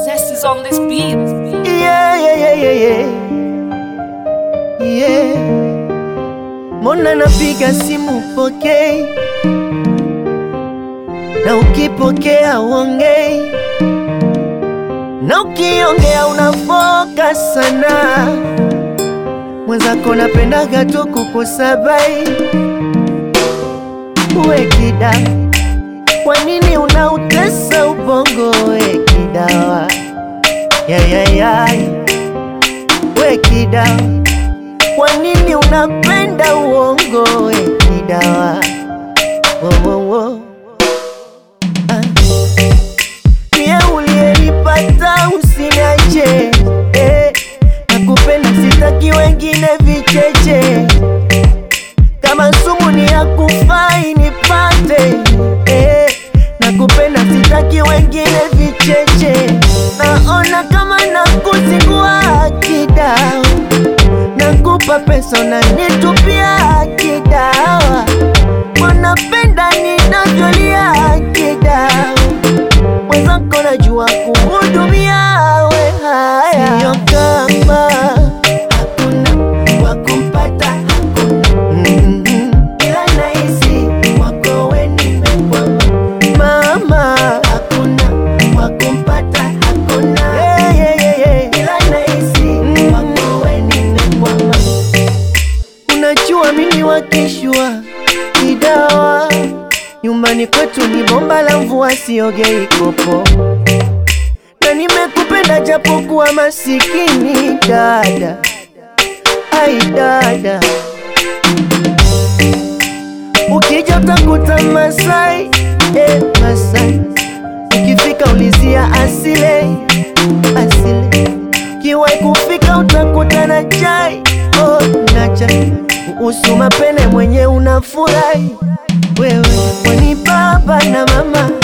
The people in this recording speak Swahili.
Zest is on this beat. Yeah, yeah, yeah, yeah, yeah. Yeah. Mbona napiga simu pokei, na ukipokea uongei, na ukiongea unafoka sana. Mwenzako napendaga tu kukusabai, uwe kida, kwa nini unautesa ubongo? We kidawa yayayay, we kidawa kwa nini unapenda uongo we kidawa wo, wo, wo. Ah. Mie uliyenipata usiniache eh. Nakupenda sitaki wengine vicheche kama sumu ni ya kufai nipate eh. Nakupenda sitaki wengine vicheche naona kama nakuzingua kidao nakupa pesa unanitupia kidawa, wanapenda ninavyolia kidawa, mwenzako najua kuhudumia we haya, sio kama hakuna wa kumpata hakuna mm ila nahisi wako we nimekwama mama, hakuna wa kumpata hakuna yeah, yeah, yeah, yeah. ila nahisi wako we nimekwama Unajua mimi wakishwa kidawa, nyumbani kwetu ni bomba la mvua, siogei kopo, na nimekupenda japokuwa masikini dada, ai dada, ukija utakuta Masai eh, Masai, ukifika ulizia asile asile kiwai kufika utakuta na chai oh, na chai kuhusu mapene mwenye unafurahi wewe kwani baba na mama